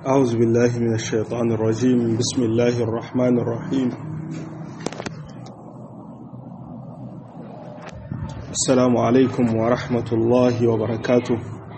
أعوذ بالله من الشيطان الرجيم بسم الله الرحمن الرحيم السلام عليكم ورحمة الله وبركاته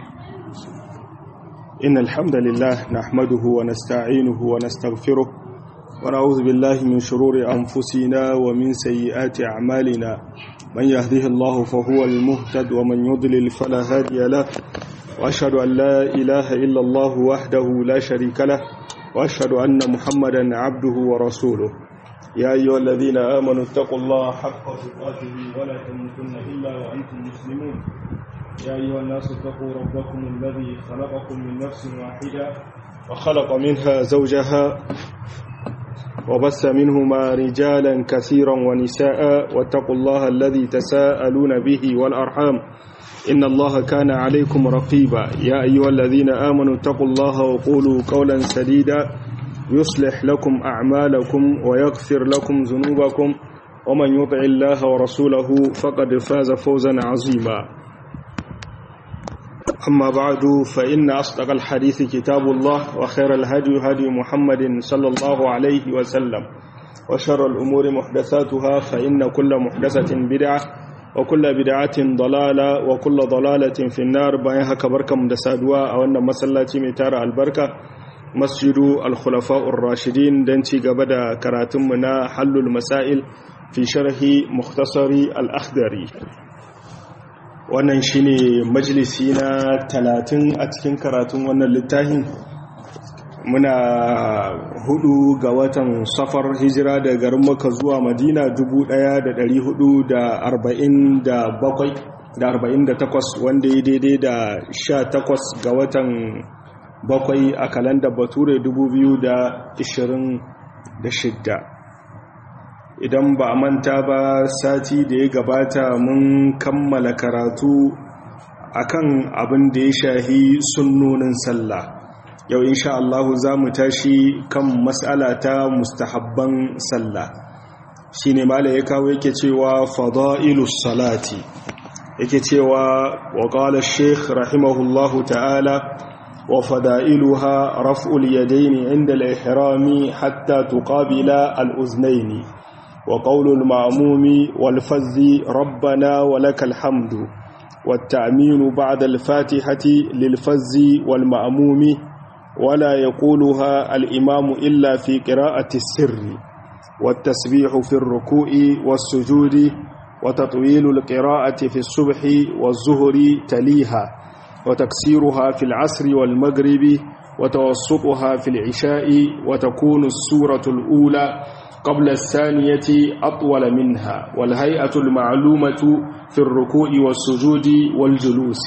إن الحمد لله نحمده ونستعينه ونستغفره ونعوذ بالله من شرور أنفسنا ومن سيئات أعمالنا من يهده الله فهو المهتد ومن يضلل فلا هادي له وأشهد أن لا إله إلا الله وحده لا شريك له وأشهد أن محمدا عبده ورسوله يا أيها الذين آمنوا اتقوا الله حق تقاته ولا تموتن إلا وأنتم مسلمون يا أيها الناس اتقوا ربكم الذي خلقكم من نفس واحدة وخلق منها زوجها وبث منهما رجالا كثيرا ونساء واتقوا الله الذي تساءلون به والأرحام إن الله كان عليكم رقيبا يا أيها الذين آمنوا اتقوا الله وقولوا قولا سديدا يصلح لكم أعمالكم ويغفر لكم ذنوبكم ومن يطع الله ورسوله فقد فاز فوزا عظيما أما بعد فإن أصدق الحديث كتاب الله وخير الهدي هدي محمد صلى الله عليه وسلم وشر الأمور محدثاتها فإن كل محدثة بدعة وكل بدعة ضلالة وكل ضلالة في النار bayan haka barkamu da saduwa a wannan masallaci mai tara albarka masjidu al-khulafa'ur rashidin dan ci gaba da karatunmu na hallul masail fi sharhi mukhtasari al-akhdari wannan shine majalisi na 30 a cikin karatun wannan littafin muna hudu ga watan safar hijira da garin maka zuwa madina 1447 wanda ya daidai da 18 ga watan bakwai a kalanda bature 2026 idan ba a manta ba sati da ya gabata mun kammala karatu akan abin da ya shahi sunnonin sallah yau insha Allah za mu tashi kan mas'ala ta mustahabban sallah shine mala ya kawo yake cewa fada'ilus salati yake cewa wa qala ash-shaykh rahimahullahu ta'ala wa fada'iluha raf'ul yadayn 'inda al-ihrami hatta tuqabila al-uznayn wa qawlul ma'mumi wal fazzi rabbana wa lakal hamdu والتأمين بعد الفاتحة للفز والمأموم ولا يقولها الإمام إلا في قراءة السر والتسبيح في الركوع والسجود وتطويل القراءة في الصبح والظهر تليها وتكسيرها في العصر والمغرب وتوسطها في العشاء وتكون السورة الأولى قبل الثانية أطول منها والهيئة المعلومة في الركوع والسجود والجلوس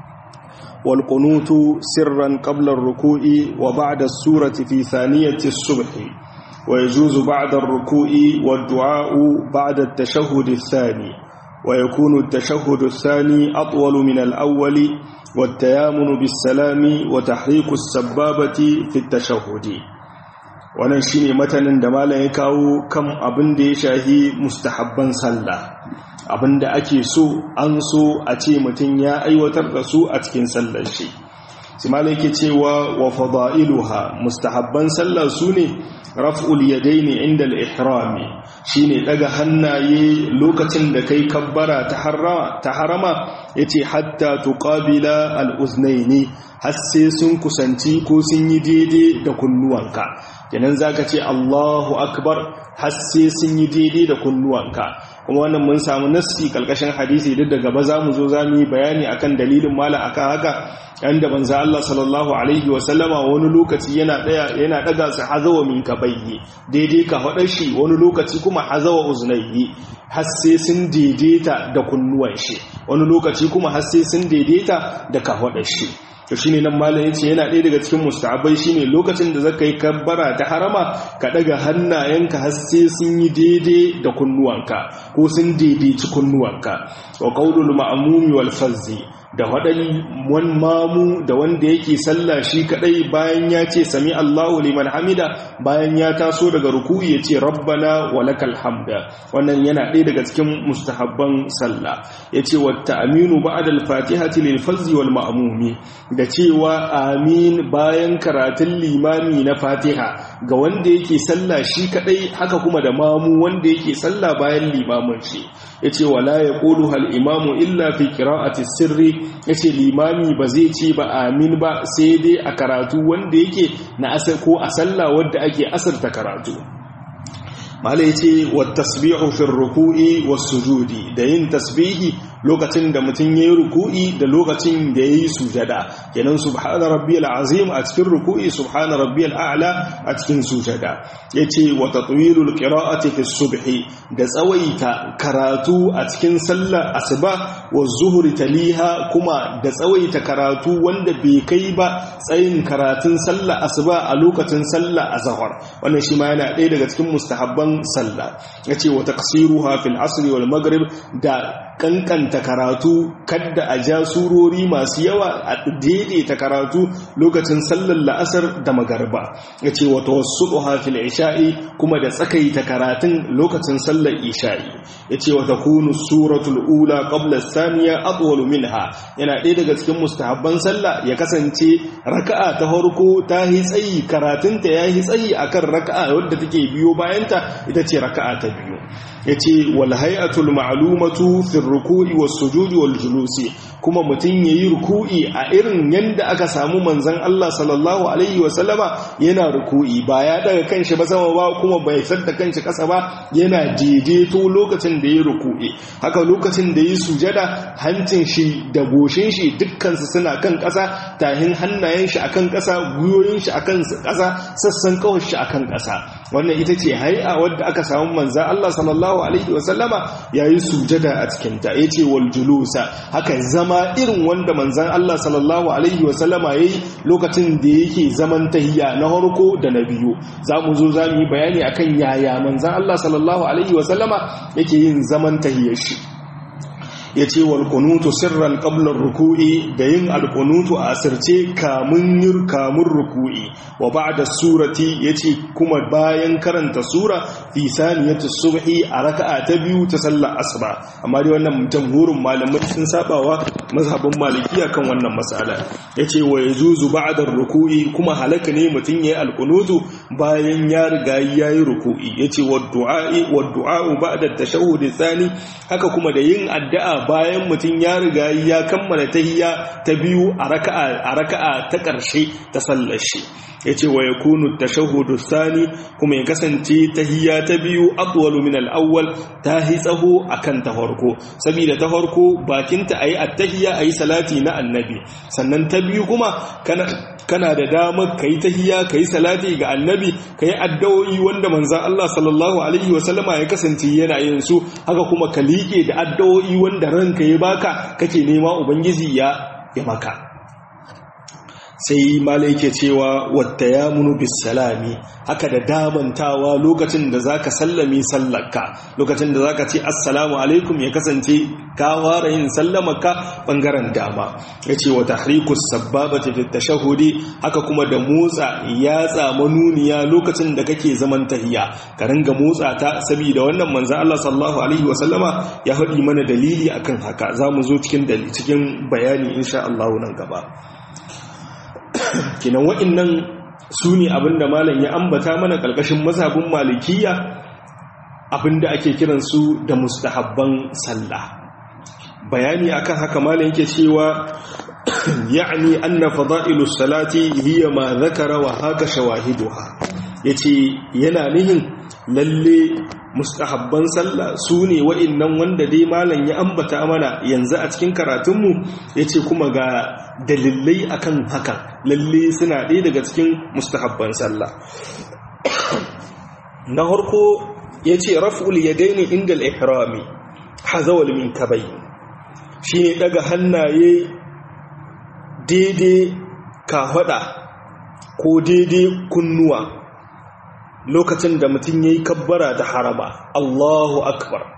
والقنوت سرا قبل الركوع وبعد السورة في ثانية الصبح ويجوز بعد الركوع والدعاء بعد التشهد الثاني ويكون التشهد الثاني أطول من الأول والتيامن بالسلام وتحريك السبابة في التشهد wannan shine matanin da malam ya kawo kan abin da ya shahi mustahabban sallah abin da ake so an so a ce mutum ya aiwatar da su a cikin sallar shi sai malam yake cewa wa fada'iluha mustahabban sallah su ne raf'ul yadaini inda al-ihrami shine daga hannaye lokacin da kai kabbara ta harama ta harama yace hatta tuqabila al-uznaini har sai sun kusanci ko sun yi daidai da kunnuwanka kenan zaka ce Allahu akbar har sai sun yi daidai da kunnuwanka kuma wannan mun samu nassi kalkashin hadisi duk da gaba zamu zo zamu yi bayani akan dalilin mala akan haka yanda manzo Allah sallallahu alaihi wa sallama wani lokaci yana daya yana daga su hazawa min kabayyi daidai ka hada shi wani lokaci kuma hazawa uznayyi har sai sun daidaita da kunnuwan shi wani lokaci kuma har sai sun daidaita da ka hada shi to shine nan malam yace yana ɗaya daga cikin mustahabai shine lokacin da zaka yi kabbara ta harama ka daga hannayenka har sai sun yi daidai da kunnuwanka ko sun daidaici kunnuwanka wa qaulul ma'mumi wal fazzi da waɗan wani mamu da wanda yake sallah shi kaɗai bayan ya ce sami Allahu liman hamida bayan ya taso daga ruku ya ce rabbana wa lakal hamda wannan yana ɗaya daga cikin mustahabban sallah ya ce wata aminu ba'da al-fatihati lil fazzi wal ma'mumi da cewa amin bayan karatun limami na fatiha ga wanda yake sallah shi kaɗai haka kuma da mamu wanda yake sallah bayan limamin shi ya ce wala ya ƙolu imamu illa fi ƙira'ati sirri ya ce limami ba zai ce ba amin ba sai dai a karatu wanda yake na asar ko a sallah wadda ake asarta karatu mala ya ce wa tasbihu fi ruku'i wa sujudi da yin tasbihi lokacin da mutum ya yi ruku'i da lokacin da ya yi sujada kenan subhana rabbiyal azim a cikin ruku'i subhana rabbiyal a'la a cikin sujada yace wa tatwilul qira'ati fi subhi da tsawaita karatu a cikin sallar asuba wa zuhri taliha kuma da tsawaita karatu wanda bai kai ba tsayin karatun sallar asuba a lokacin sallar azhar wannan shi ma yana ɗaya daga cikin mustahabban sallah yace wa taqsiruha fil asr wal maghrib da kankanta karatu kadda a ja surori masu yawa a daidaita karatu lokacin sallar la'asar da magarba ya ce wata wasu fil isha'i kuma da tsakaita karatun lokacin sallar isha'i ya ce wata kunu suratul ula qabla saniya atwalu minha yana ɗaya daga cikin mustahabban sallah ya kasance raka'a ta farko ta yi tsayi karatunta ya yi tsayi akan raka'a wadda take biyo bayanta ita ce raka'a ta biyu ya ce wal hay'atul ma'lumatu fi ruku'i was sujudi wal julusi kuma mutum yayi ruku'i a irin yanda aka samu manzon Allah sallallahu alaihi wa sallama yana ruku'i ba ya daga kanshi ba sama ba kuma bai sadda kanshi kasa ba yana daidaito lokacin da yayi ruku'i haka lokacin da yayi sujada hancin shi da goshin shi dukkan su suna kan kasa tahin hannayen shi akan kasa guyoyin shi akan kasa sassan kawai shi akan kasa wannan ita ce hay'a wadda aka samu manzon Allah sallallahu alaihi wa sallama yayi sujada a cikin ta yace wal julusa haka zama irin wanda manzon Allah sallallahu alaihi wa sallama yayi lokacin da yake zaman tahiyya na harko da na biyu zamu zo zamu yi bayani akan yaya manzon Allah sallallahu alaihi wa sallama yake yin zaman tahiyyar shi ya ce walƙunutu sirran ƙablar ruku'i da yin alƙunutu a asirce kamun yin kamun ruku'i wa ba da surati ya ce kuma bayan karanta sura fi saniyatu subhi a raka'a ta biyu ta sallar asuba amma dai wannan jamhurin malamai sun sabawa mazhabin malikiya kan wannan masala ya ce wa ya zuzu ba'da ruku'i kuma halaka ne mutum ya yi alƙunutu bayan ya riga ya yi ruku'i ya ce wa du'a'i wa du'a'u ba'da tashahhud tsani haka kuma da yin addu'a bayan mutum ya riga ya kammala tahiyya ta biyu a raka'a a raka'a ta ƙarshe ta sallar shi yace wa yakunu tashahhudu thani kuma ya kasance tahiyya ta biyu atwalu min al-awwal ta hi tsaho akan ta farko saboda ta farko bakinta ayi at-tahiyya ayi salati na annabi sannan ta biyu kuma kana kana da damar kai tahiyya kai salati ga annabi kai addu'o'i wanda manzon Allah sallallahu alaihi wa sallama ya kasance yana yin su haka kuma ka liƙe da addu'o'i wanda ranka ya baka kake nema ubangiji ya ya maka sai malai ke cewa wata ya munu bisalami haka da damantawa lokacin da zaka sallami sallarka lokacin da zaka ce assalamu alaikum ya kasance ka fara yin sallamarka bangaren dama yace wa tahrikus sabbabati fi tashahhudi haka kuma da motsa yatsa manuniya lokacin da kake zaman tahiya ka ringa motsa ta saboda wannan manzo Allah sallallahu alaihi wa sallama ya faɗi mana dalili akan haka zamu zo cikin cikin bayani insha Allah nan gaba kinan wa'innan su ne abinda malam ya ambata mana ƙarƙashin mazhabin malikiya abinda ake kiransu da mustahabban sallah bayani akan haka malam yake cewa ya'ni anna fada'ilus salati hiya ma zakara wa haka shawahiduha yace yana nihin lalle mustahabban sallah su ne wa'innan wanda dai malam ya ambata mana yanzu a cikin karatunmu ya ce kuma ga dalilai akan hakan lalle suna ɗaya daga cikin mustahabban sallah na harko ya ce raf'ul ya daini inda al'ihrami hazawal min kabai shi ne daga hannaye daidai kafaɗa ko daidai kunnuwa lokacin da mutum ya yi kabbara da harama Allahu akbar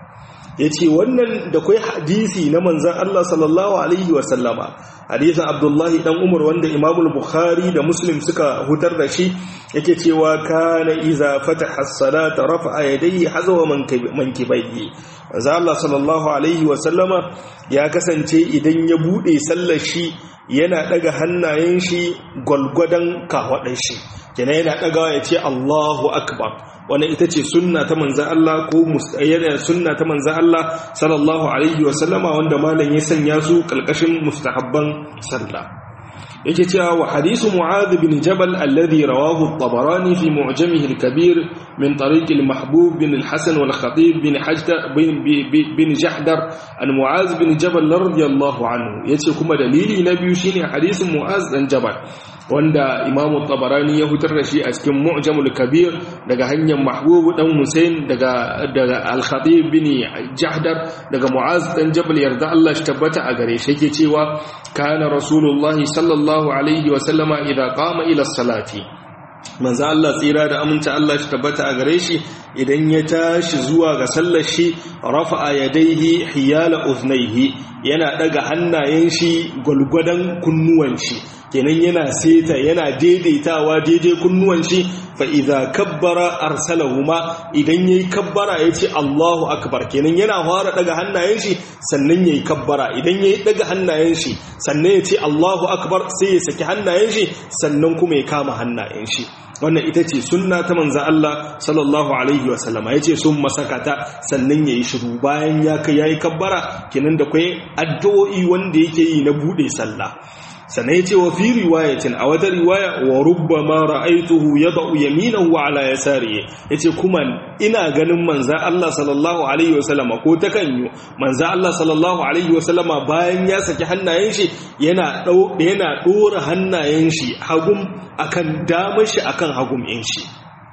yace wannan da kai hadisi na manzon Allah sallallahu alaihi wa sallama hadisin Abdullahi dan Umar wanda Imam Bukhari da Muslim suka hutar da shi yake cewa kana iza fataha as-salata rafa'a yadayhi hazwa mankibaihi manzon Allah sallallahu alaihi wa sallama ya kasance idan ya bude sallar shi yana daga hannayen shi gwalgwadon kawaɗin shi kenan yana ɗagawa ya ce Allahu Akbar wannan ita ce sunna ta manzan Allah ko yana sunna ta manzan Allah sallallahu alaihi wa sallama wanda malam ya sanya su kalkashin mustahabban sallah yake cewa wa hadisu mu'adh bin jabal alladhi rawahu at-tabarani fi mu'jamihi al-kabir min tariq al-mahbub bin al-hasan wal khatib bin hajdar bin bin jahdar an mu'adh bin jabal radiyallahu anhu yace kuma dalili na biyu shine hadisin mu'adh dan jabal wanda imamu tabarani ya hutar da shi a cikin mu'jamul kabir daga hanyar mahbub dan husain daga daga al-khatib bin jahdar daga mu'az dan jabal yarda Allah shi tabbata a gare shi yake cewa kana rasulullah sallallahu alaihi wa sallama idza qama ila salati manzo Allah tsira da aminta Allah shi tabbata a gare shi idan ya tashi zuwa ga sallar shi rafa'a yadayhi hiyala uznaihi yana daga hannayen shi gulgudan kunnuwan shi kenan yana seta yana daidaitawa daidai kunnuwan shi fa idza kabbara arsalahuma idan yayi kabbara yace Allahu akbar kenan yana fara daga hannayen shi sannan yayi kabbara idan yayi daga hannayen shi sannan yace Allahu akbar sai ya saki hannayen shi sannan kuma ya kama hannayen shi wannan ita ce sunna ta manzan Allah sallallahu alaihi wasallama ya ce sun masakata sannan ya yi shiru bayan ya kai ya yi kabbara kinan da kwai addu'o'i wanda yake yi na buɗe sallah sannan ya ce wa fi riwayatin a wata riwaya wa rubba ma ra'aituhu ya ba'u yaminan wa ala yasari ya ce kuma ina ganin manzan Allah sallallahu alaihi wasallama ko ta kanyo manzan Allah sallallahu alaihi wasallama bayan ya saki hannayen shi yana ɗora hannayen shi hagun akan damar shi akan hagum in shi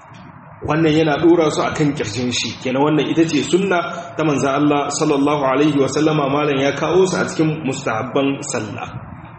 wannan yana dora su akan kirjin shi kenan wannan ita ce sunna ta manzon Allah sallallahu alaihi wasallama malam ya kawo su a cikin mustahabban sallah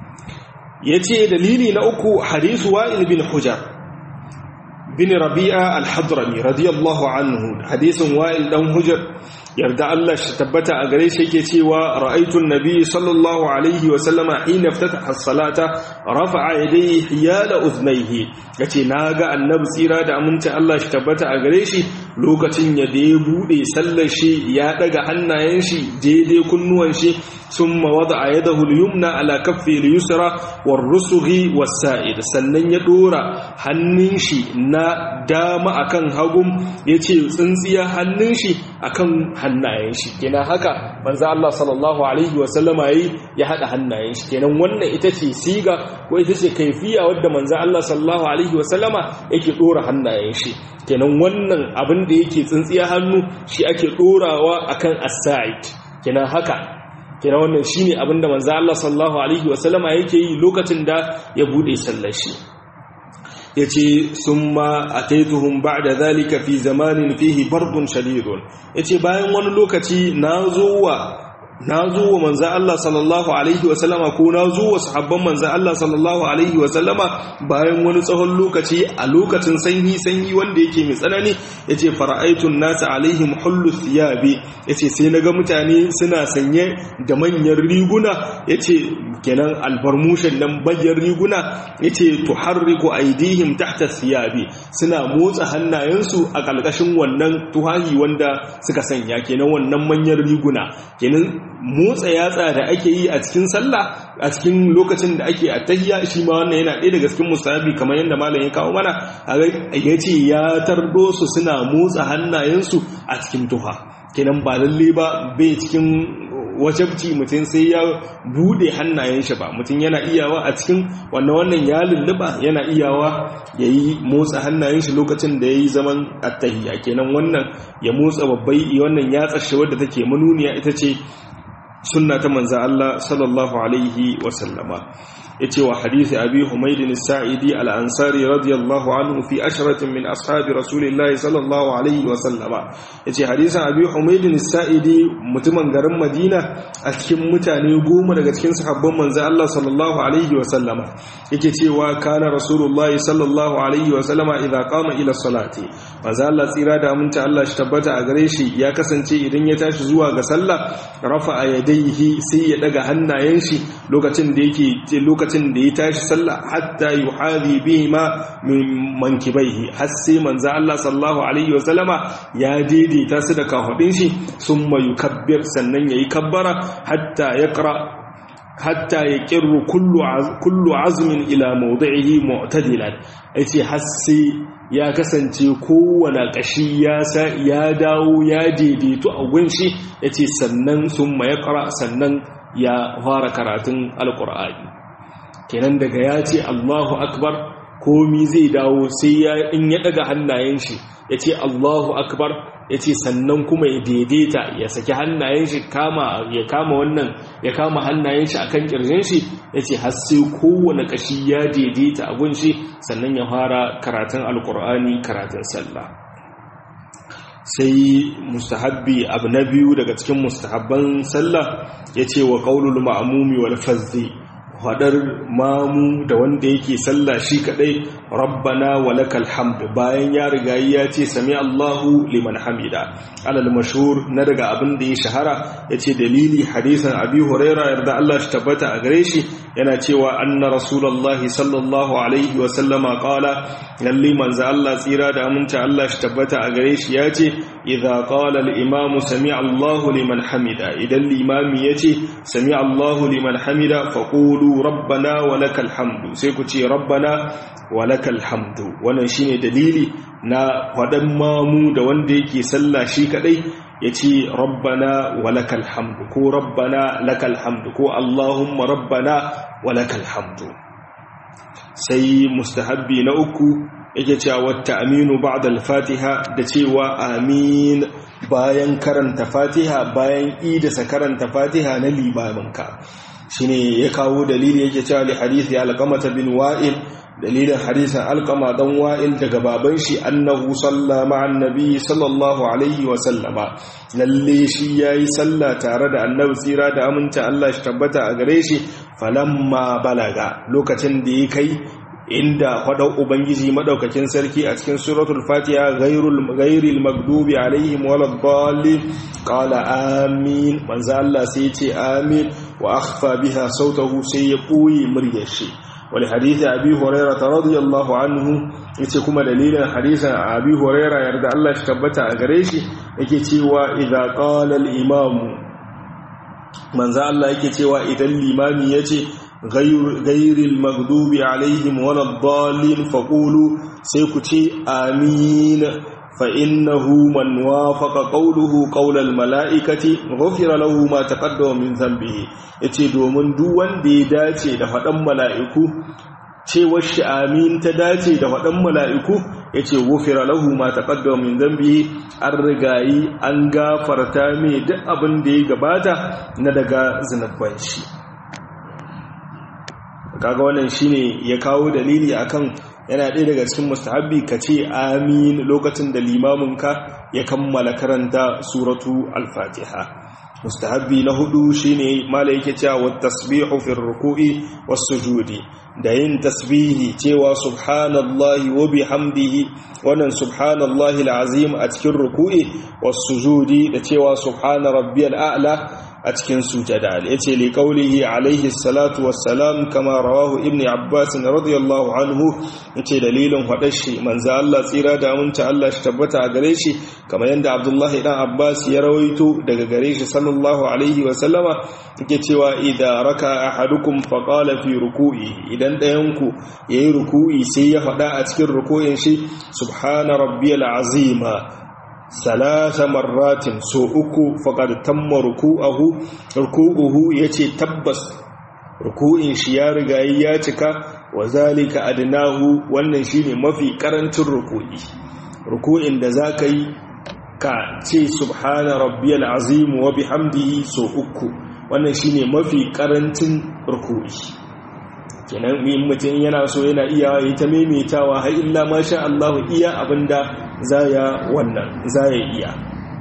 yace dalili na uku hadisu wa'il bin hujar bin rabi'a al-hadrami radiyallahu anhu hadisin wa'il dan hujar yarda Allah shi tabbata a gare shi yake cewa ra'aytun nabi sallallahu alaihi wa sallama hina ftataha as-salata rafa'a yadayhi hiyala udhnayhi yace naga annabi tsira da aminci Allah shi tabbata a gare shi lokacin ya da ya bude sallar shi ya daga hannayen shi daidai kunnuwan shi ثم وضع يده اليمنى على كفه اليسرى والرسغ والسائد sannan ya dora hannun shi na dama akan hagum yace tsintsiya hannun shi akan hannayen shi kenan haka manzo Allah sallallahu alaihi wa sallama yayi ya hada hannayen shi kenan wannan ita ce siga ko ita ce kaifiya wadda manzo Allah sallallahu alaihi wa sallama yake dora hannayen shi kenan wannan abin da yake tsintsiya hannu shi ake dorawa akan as-sa'id kenan haka kira wannan shine abinda manzo Allah sallallahu alaihi wasallama yake yi lokacin da ya bude sallar shi yace summa ataituhum ba'da zalika fi zamanin fihi bardun shadidun yace bayan wani lokaci nazo wa nazo wa manzo Allah sallallahu alaihi wasallama ko nazo wa sahabban manzo Allah sallallahu alaihi wasallama bayan wani tsawon lokaci a lokacin sanyi sanyi wanda yake mai tsanani yace fara'aitun nasu alaihim hullu thiyabi yace sai naga mutane suna sanye da manyan riguna yace kenan albarmushin nan bayyar riguna yace tuharriku aidihim tahta thiyabi suna motsa hannayensu a kalkashin wannan tuhahi wanda suka sanya kenan wannan manyan riguna kenan motsa yatsa da ake yi a cikin sallah a cikin lokacin da ake attahiyya shi ma wannan yana ɗaya daga cikin musabi kamar yadda malam ya kawo mana ya ce ya tardo su suna motsa hannayensu a cikin tuha kenan ba lalle ba bai cikin wajabci mutum sai ya bude hannayen shi ba mutum yana iyawa a cikin wannan wannan ya lulluba yana iyawa ya yi motsa hannayen shi lokacin da ya yi zaman attahiyya kenan wannan ya motsa babbai wannan ya tsashe wadda take manuniya ita ce sunna ta manza Allah sallallahu alaihi wasallama yace wa hadisi abi humayd as-sa'idi al-ansari radiyallahu anhu fi ashratin min ashabi rasulillahi sallallahu alaihi wa sallama yace hadisin abi humayd as-sa'idi mutumin garin madina a cikin mutane goma daga cikin sahabban manzo Allah sallallahu alaihi wa sallama yake cewa kana rasulullahi sallallahu alaihi wa sallama idza qama ila salati manzo Allah tsira da aminta Allah shi tabbata a gare shi ya kasance idan ya tashi zuwa ga sallah rafa'a yadayhi sai ya daga hannayen shi lokacin da yake lokacin da ya tashi sallah hatta yuhadi bihima min mankibaihi har sai manzo Allah sallallahu alaihi wa sallama ya daidaita su da kafadin shi summa yukabbir sannan yayi kabbara hatta yaqra hatta ya kirru kullu azmin ila mawdi'ihi mu'tadilan yace har sai ya kasance kowane kashi ya sa ya dawo ya daidaito a gunshi yace sannan summa yaqra sannan ya fara karatun alqur'ani kenan daga ya ce Allahu akbar komi zai dawo sai ya in ya daga hannayen shi yace Allahu akbar ya ce sannan kuma ya daidaita ya saki hannayen shi kama ya kama wannan ya kama hannayen shi akan kirjin shi ya ce har sai kowane kashi ya daidaita a gunshi sannan ya fara karatun alkur'ani karatun sallah sai mustahabbi abu na biyu daga cikin mustahabban sallah ya ce wa qaulul ma'mumi wal fazzi hadar mamu da wanda yake sallah shi kadai rabbana walakal hamd bayan ya riga ya ce sami Allahu liman hamida alal mashhur na daga abin da ya shahara yace dalili hadisan abi huraira yarda Allah shi tabbata a gare shi yana cewa anna rasulullahi sallallahu alaihi wa sallama qala lalli manzo Allah tsira da aminta Allah shi tabbata a gare shi yace idza qala al imam sami Allahu liman hamida idan limami yace sami Allahu liman hamida faqulu rabbana wa lakal hamdu sai ku ce rabbana wa lakal hamdu wannan shine dalili na fadan mamu da wanda yake sallah shi kadai yace rabbana wa lakal hamdu ko rabbana lakal hamdu ko allahumma rabbana wa lakal hamdu sai mustahabbi na uku yake cewa wata aminu ba'da al-fatiha da cewa amin bayan karanta fatiha bayan idasa karanta fatiha na limaminka shine ya kawo dalili yake cewa li hadisi alqamata bin wa'il dalilin hadisin alqama dan wa'il daga baban shi annahu salla ma'an nabi sallallahu alaihi wa sallama lalle shi yayi salla tare da annabi tsira da aminta Allah shi tabbata a gare shi falamma balaga lokacin da ya kai inda faɗau ubangiji madaukakin sarki a cikin suratul fatiha ghairul ghairil maghdubi alaihim waladdallin qala amin manzo Allah sai ya ce amin wa akhfa biha sautahu sai ya koyi muryar shi wal hadisi abi hurairah radiyallahu anhu yace kuma dalilin hadisin abi hurairah yarda Allah shi tabbata a gare shi yake cewa idza qala al imam manzo Allah yake cewa idan limami yace غير المغضوب عليهم ولا الضالين فقولوا سيكتي آمين فإنه من وافق قوله قول الملائكة غفر له ما تقدم من ذنبه yace domin duk wanda ya dace da faɗan mala'iku cewar shi amin ta dace da faɗan mala'iku yace gufira lahu ma taqaddama min dhanbihi an rigayi an gafarta mai duk abin da ya gabata na daga zinabban shi kaga wannan shine ya kawo dalili akan yana ɗaya daga cikin mustahabbi ka ce amin lokacin da limaminka ya kammala karanta suratu al-fatiha mustahabbi na hudu shine mala yake cewa wat tasbihu fi ruku'i was sujudi da yin tasbihi cewa subhanallahi wa bihamdihi wannan subhanallahi al-azim a cikin ruku'i was sujudi da cewa subhana rabbiyal a'la a cikin sujada yace li qawlihi alayhi salatu wassalam kama rawahu ibni abbas radiyallahu anhu yace dalilin hadashi manzo Allah tsira da aminta Allah shi tabbata a gare shi kamar yanda abdullahi dan abbas ya rawaito daga gare shi sallallahu alaihi wa sallama yake cewa idza raka ahadukum fa qala fi ruku'i idan dayan ku yayi ruku'i sai ya fada a cikin ruku'in shi subhana rabbiyal azima salasa marratin so uku faƙar tamma ruku'ahu ruku'uhu yace tabbas ruku'in shi ya riga ya cika wa zalika adnahu wannan shine mafi karancin ruku'i ruku'in da zaka yi ka ce subhana rabbiyal azim wa bihamdihi so uku wannan shine mafi karancin ruku'i kenan in mutum yana so yana iya yi ta maimaitawa har illa masha Allah iya abinda zaya wannan zaya iya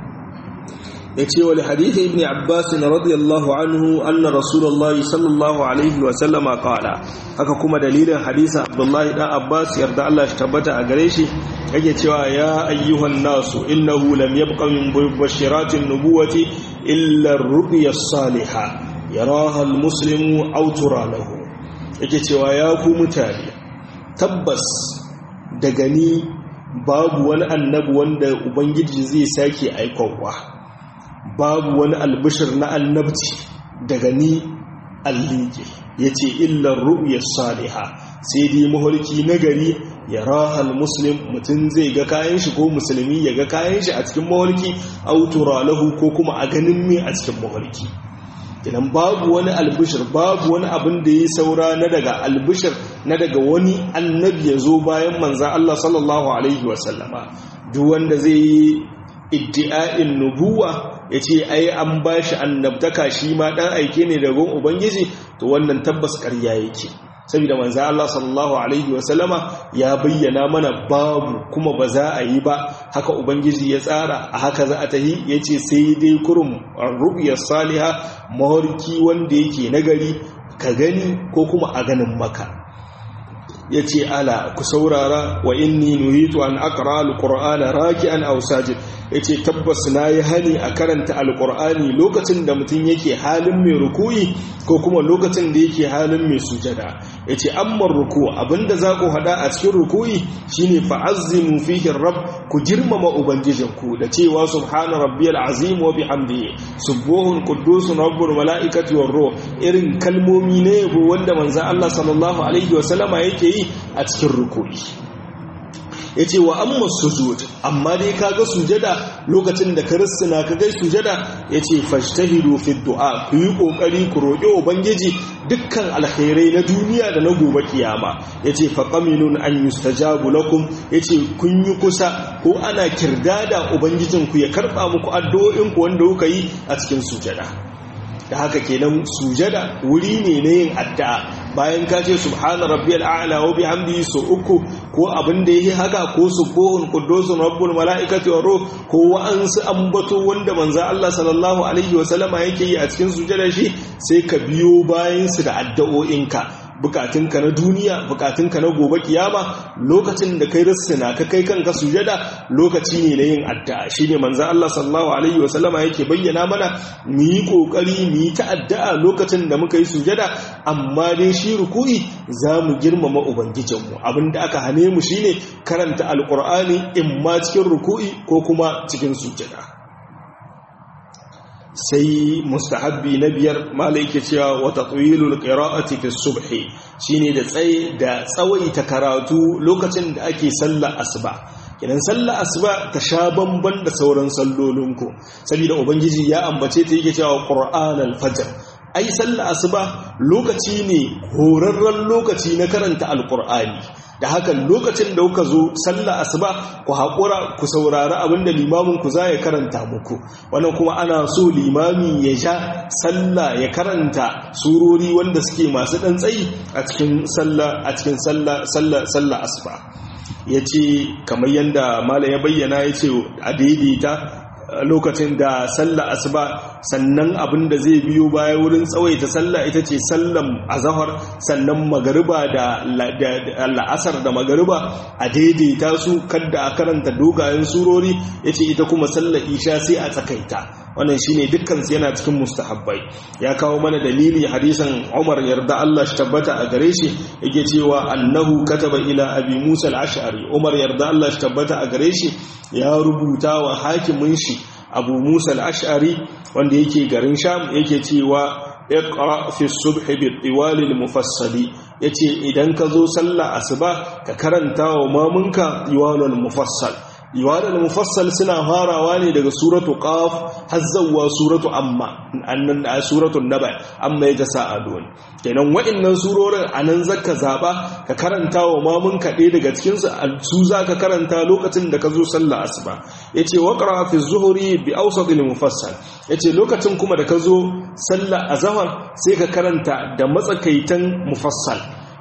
yace wal hadith ibn abbas radiyallahu anhu anna rasulullahi sallallahu alaihi wa sallama qala haka kuma dalilin hadisin abdullahi dan abbas yarda Allah shi tabbata a gare shi yake cewa ya ayyuhan nasu innahu lam yabqa min bashiratin nubuwati illa ar-ru'ya as-salihah yaraha al-muslimu aw tura lahu yake cewa ya ku mutane tabbas daga ni babu wani annabi wanda ubangiji zai sake aikowa babu wani albishir na annabci daga ni allike ya ce illar ru'yar saliha sai dai maholki nagari ya rahal muslim mutum zai ga kayan shi ko musulmi ya ga kayan shi a cikin maholki autura lahu ko kuma a ganin me a cikin maholki idan babu wani albishir babu wani abin da ya saura na daga albishir na daga wani annabi ya zo bayan manzan Allah sallallahu alaihi wasallama duk wanda zai yi iddi'a'in nubuwa ya ce ai an ba shi annabtaka shi ma ɗan aike ne daga ubangiji to wannan tabbas ƙarya yake saboda manzan Allah sallallahu alaihi wasallama ya bayyana mana babu kuma ba za a yi ba haka ubangiji ya tsara a haka za a tahi ya ce sai dai kurum rubiyar saliha mawarki wanda yake nagari ka gani ko kuma a ganin maka ya ce ala ku saurara wa inni nuhitu an aqra alqur'ana raki'an aw sajid yace tabbas nayi hani a karanta alqur'ani lokacin da mutum yake halin mai ruku'i ko kuma lokacin da yake halin mai sujada yace amma ruku abinda za ku hada a cikin ruku'i shine fa'azzimu fihi rabb ku girmama ubangijinku da cewa subhana rabbiyal azim wa bihamdihi subuhun quddusun rabbul malaikati war ruh irin kalmomi ne yabo wanda manzon Allah sallallahu alaihi wa sallama yake yi a cikin ruku'i ya ce wa amma sujud amma dai kaga sujada lokacin da ka rissina ka gai sujada ya ce fashtahidu fi du'a ku yi kokari ku roƙi ubangiji dukkan alkhairai na duniya da na gobe kiyama ya ce faqaminun an yustajabu lakum ya ce kun yi kusa ko ana kirdada ubangijinku ya karɓa muku addu'o'inku wanda kuka yi a cikin sujada da haka kenan sujada wuri ne na yin addu'a bayan ka ce subhana rabbiyal a'la wa bihamdihi so uku ko abin da yake haka ko subuhun quddusun rabbul malaikati wa ruh ko wa'ansu ambato wanda manzo Allah sallallahu alaihi wa sallama yake yi a cikin sujada shi sai ka biyo bayan su da addu'o'inka bukatunka na duniya bukatunka na gobe kiyama lokacin da kai rissina ka kai kanka sujada lokaci ne na yin addu'a shine manzo Allah sallallahu alaihi wasallama yake bayyana mana mu yi kokari mu yi ta addu'a lokacin da muka yi sujada amma dai shi ruku'i za mu girmama ubangijinmu abinda aka hane mu shine karanta alqur'ani in ma cikin ruku'i ko kuma cikin sujada sai mustahabbi na biyar malai ke cewa wata tsawilul qira'ati fi subhi shine da tsaye da tsawaita karatu lokacin da ake sallar asuba idan sallar asuba ta sha bamban da sauran sallolinku saboda ubangiji ya ambace ta yake cewa qur'anal fajr ai sallar asuba lokaci ne horarren lokaci na karanta alqur'ani da haka lokacin da kuka zo sallah asuba ku haƙura ku saurari abinda limamin ku za ya karanta muku wannan kuma ana so limami ya sha sallah ya karanta surori wanda suke masu ɗan tsayi a cikin sallah a cikin sallah sallah sallah asuba yace kamar yanda malam ya bayyana yace a daidaita lokacin da sallah asuba sannan abin da zai biyo baya wurin tsawaita sallah ita ce sallan azahar sannan magariba da la'asar da magariba a daidaita su kadda a karanta dogayen surori ya ce ita kuma sallar isha sai a tsakaita wannan shine dukkan su yana cikin mustahabbai ya kawo mana dalili hadisan Umar yarda Allah shi tabbata a gare shi yake cewa annahu kataba ila abi Musa al-Ash'ari Umar yarda Allah shi tabbata a gare shi ya rubuta wa hakimin shi Abu Musa al-Ash'ari wanda yake garin Sham yake cewa iqra fi subhi bi tiwal al-mufassali yace idan ka zo sallah asuba ka karanta wa mamunka tiwal al-mufassal iwadar mufassal suna farawa ne daga suratu qaf har zawwa suratu amma annan da suratu naba amma ya tasaalun kenan wa'annan surorin anan zaka zaba ka karanta wa mamun ka ɗaya daga cikin su su zaka karanta lokacin da ka zo sallah asuba yace waqra fi zuhri bi awsat al mufassal yace lokacin kuma da ka zo sallah azhar sai ka karanta da matsakaitan mufassal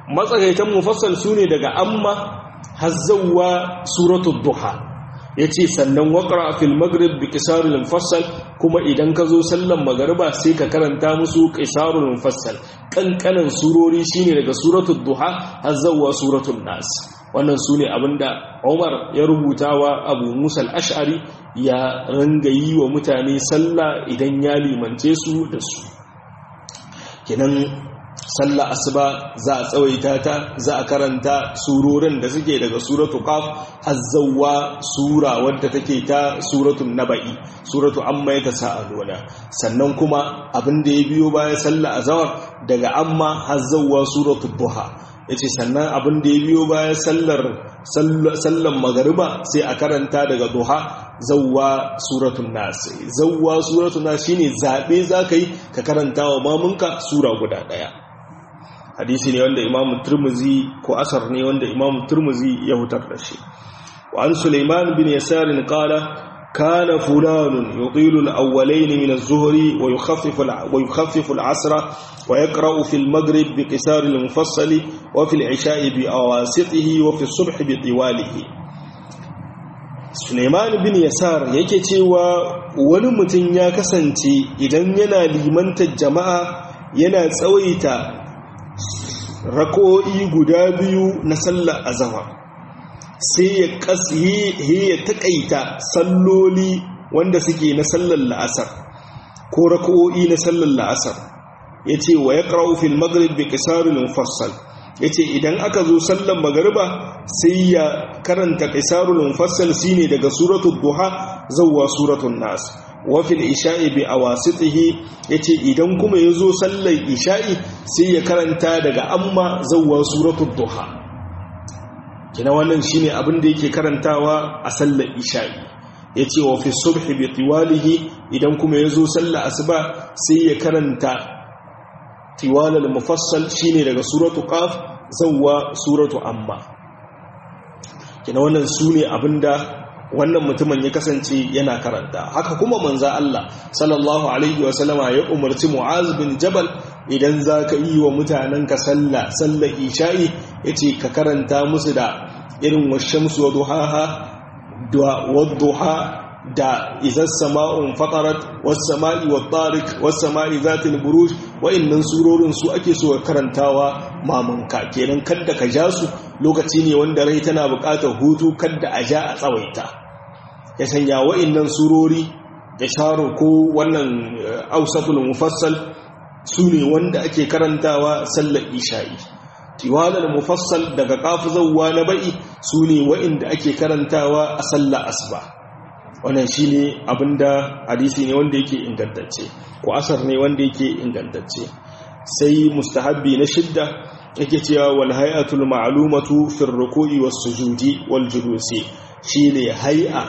matsakaitan mufassal sune daga amma hazzawa suratul duha yace sannan waqra fil maghrib bi qisarul mufassal kuma idan ka zo sallan magariba sai ka karanta musu qisarul mufassal kankanan surori shine daga suratul duha hazzawa suratul nas wannan sune abinda Umar ya rubuta wa Abu Musa al-Ash'ari ya ranga yi wa mutane sallah idan ya limance su da su kenan sallah asuba za a tsawaita ta za a karanta surorin da suke daga suratu qaf hazzawa sura wadda take ta suratul naba'i suratu amma yatasaaluna sannan kuma abin da ya biyo bayan sallah azhar daga amma hazzawa suratul duha yace sannan abin da ya biyo bayan sallar sallan magariba sai a karanta daga duha zawwa suratul nas zawwa suratul nas shine zabe zakai ka karanta wa mamunka sura guda daya hadisi ne wanda imamu turmuzi ko asar ne wanda imamu turmuzi ya hutar da shi wa an suleiman bin yasarin qala kana fulanun yutilu al-awwalayn min az-zuhri wa yukhaffifu wa yukhaffifu al-'asra wa yaqra'u fi al-maghrib bi qisar al-mufassal wa fi al-'isha'i bi awasitihi wa fi as-subh bi tiwalihi Suleiman bin Yasar yake cewa wani mutum ya kasance idan yana limantar jama'a yana tsawaita rako'i guda biyu na sallar azama sai ya kasi ya taƙaita salloli wanda suke na sallar la'asar ko rako'i na sallar la'asar ya ce wa ya ƙarau fil maghrib bi ƙisarul mufassal ya ce idan aka zo sallar magariba sai ya karanta ƙisarul mufassal shine daga suratul duha zawwa suratul nas wafil isha'i bi awasitihi yace idan kuma yazo sallar isha'i sai ya karanta daga amma zawwa suratul duha kina wannan shine abin da yake karantawa a sallar isha'i yace wa fi subhi bi tiwalihi idan kuma yazo sallar asuba sai ya karanta tiwalal mufassal shine daga suratul qaf zawwa suratul amma kina wannan sune abinda wannan mutumin ya kasance yana karanta haka kuma manza Allah sallallahu alaihi wasallama ya umarci Mu'az bin Jabal idan zaka yi wa mutanenka sallah sallar isha'i yace ka karanta musu da irin washamsu wa duhaha da wadduha da izas sama'un fatarat was sama'i wat tariq was sama'i zatil buruj wa'annan surorin su ake so karantawa mamanka kenan kada ka ja su lokaci ne wanda rai tana buƙatar hutu kada a ja a tsawaita ya sanya wa'annan surori da sharu ko wannan ausatul mufassal su ne wanda ake karantawa sallar isha'i tiwalar mufassal daga kafu zawwa na ba'i su ne wa'inda ake karantawa a sallar asuba wannan shi ne abinda hadisi ne wanda yake ingantacce ko asar ne wanda yake ingantacce sai mustahabbi na shidda yake cewa wal hay'atul ma'lumatu fi ruku'i was sujudi wal julusi shine hay'a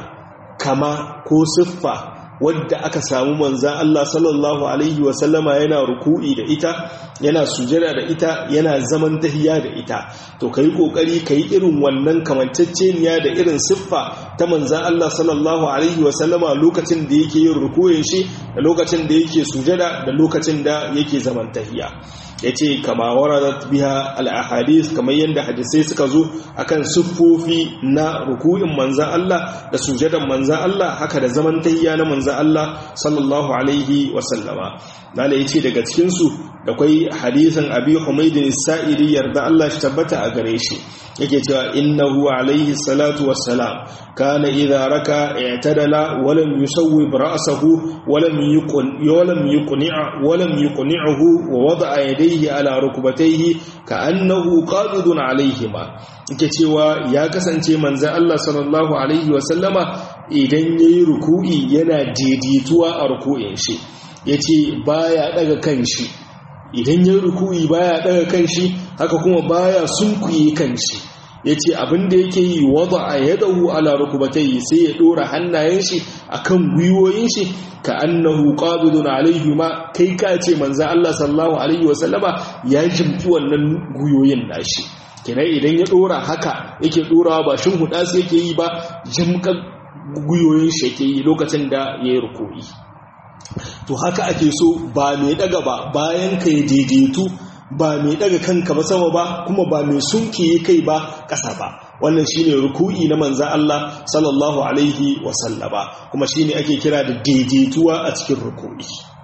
kama ko siffa wadda aka samu manzan Allah sallallahu Alaihi wasallama yana ruku'i da ita yana sujada da ita yana zaman tahiya da ita to ka yi ƙoƙari ka yi irin wannan kamanceceniya da irin siffa ta manzan Allah sallallahu Alaihi wasallama lokacin da yake yin ruku'in shi da lokacin da yake sujada da lokacin da yake zaman tahiya ya ce kama waradat biha al'ahadis kamar yadda hadisai suka zo akan siffofi na ruku'in manzan Allah da sujadan manzan Allah haka da zaman tayya na manzan Allah sallallahu alaihi wasallama nala ya ce daga cikinsu da kwai hadisan abi humaidin sa'iri yarda Allah shi tabbata a gare shi yake cewa innahu alaihi salatu wassalam kana idza raka i'tadala wa lam yusawwib ra'sahu wa lam yuqun walam yuqni'a wa lam yuqni'uhu wa wada'a yadayhi ala rukbatayhi ka'annahu qabidun alaihima yake cewa ya kasance manzon Allah sallallahu alaihi wa sallama idan yayi ruku'i yana daidaituwa a ruku'in shi yace baya daga kanshi idan yayi ruku'i baya daga kanshi haka kuma baya sunkuye kanshi ya ce abinda yake yi wada a yadahu ala rukubatai sai ya dora hannayen shi akan gwiwoyin shi ka annahu qabidun alaihi ma kai ka ce manzo Allah sallallahu alaihi wasallama ya jimfi wannan gwiwoyin nashi kenan idan ya dora haka yake dorawa ba shin huda sai yake yi ba jimkan gwiwoyin shi yake yi lokacin da yayi ruku'i to haka ake so ba mai daga ba bayan ka daidaitu ba mai daga kanka ba sama ba kuma ba mai sunkiye kai ba ƙasa ba wannan shine ruku'i na manza Allah sallallahu alaihi wasallama kuma shine ake kira da daidaituwa a cikin ruku'i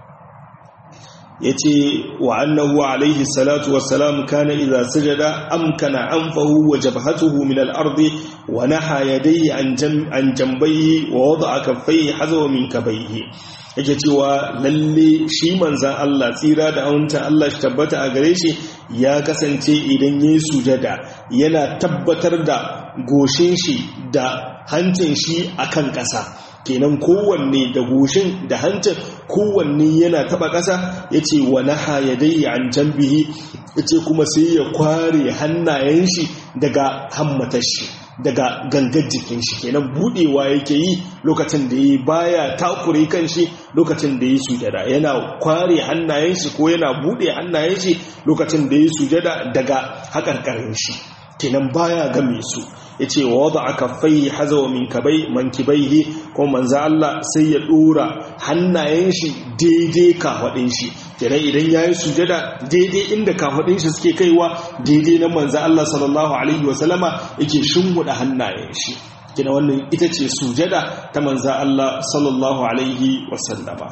yace wa annahu alaihi salatu wassalam kana idza sajada amkana anfahu wa jabhatuhu min al-ardi wa naha yadayhi an an jambayhi wa wada'a kaffayhi hazwa min kabayhi yake cewa lalle shi manzan Allah tsira da aunta Allah shi tabbata a gare shi ya kasance idan ya sujada yana tabbatar da goshin shi da hancin shi akan ƙasa kenan kowanne da goshin da hancin kowanne yana taba ƙasa ya ce wa naha ya dai an jambihi ya ce kuma sai ya kware hannayen shi daga hammatar shi daga gangar jikin shi kenan budewa yake yi lokacin da yi baya takure kan shi lokacin da yi sujada yana kware hannayen shi ko yana bude hannayen shi lokacin da yi sujada daga hakarkarin shi kenan baya game su yace wa wada kaffai hazawa min kabai mankibaihi ko manzo Allah sai ya dora hannayen shi daidai kafadin shi kenan idan yayi sujada daidai inda kafadin shi suke kaiwa daidai na manzo Allah sallallahu alaihi wasallama yake shimmuda hannayen shi kenan wannan ita ce sujada ta manzo Allah sallallahu alaihi wasallama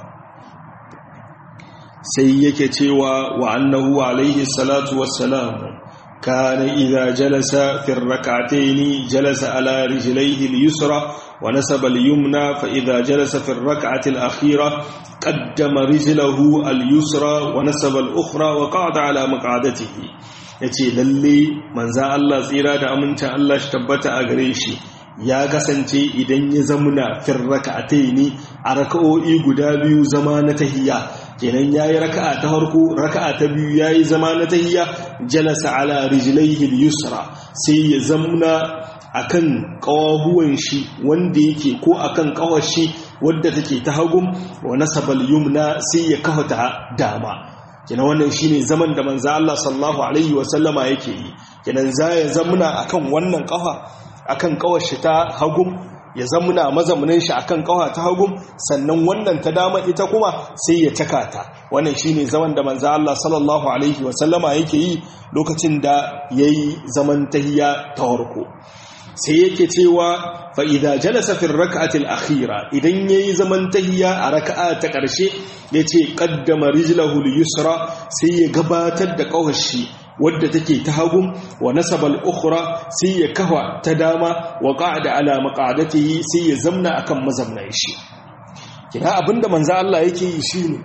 sai yake cewa wa annahu alaihi salatu wassalam كان إذا جلس في الركعتين جلس على رجليه اليسرى ونسب اليمنى فإذا جلس في الركعة الأخيرة قدم رجله اليسرى ونسب الأخرى وقعد على مقعدته yace lalle manzan Allah tsira da amincin Allah shi tabbata a gare shi ya kasance idan ya zamuna fir raka'ataini a raka'o'i guda biyu zama na tahiyya kenan yayi raka'a ta farko raka'a ta biyu yayi zama na tahiyya jalasa ala rijlaihi al-yusra sai ya zamna akan kawahuwan shi wanda yake ko akan kawar shi wadda take ta hagum wa nasabal yumna sai ya kafa ta dama kenan wannan shine zaman da manzo Allah sallallahu alaihi wa sallama yake yi kenan za ya zamna akan wannan kafa akan kawar shi ta hagum ya zamuna mazamunin shi akan kawa ta hagum sannan wannan ta dama ita kuma sai ya caka ta wannan shine zaman da manzo Allah sallallahu alaihi wasallama yake yi lokacin da yayi zaman tahiyya ta farko sai yake cewa fa idza jalasa fi rak'ati al-akhira idan yayi zaman tahiyya a raka'a ta karshe yace qaddama rijlahu al-yusra sai ya gabatar da kawar shi wadda take ta hagun wa nasabal ukhra sai ya kafa ta dama wa qa'ada ala maq'adatihi sai ya zamna akan mazamnan shi kina abinda manzo Allah yake yi shine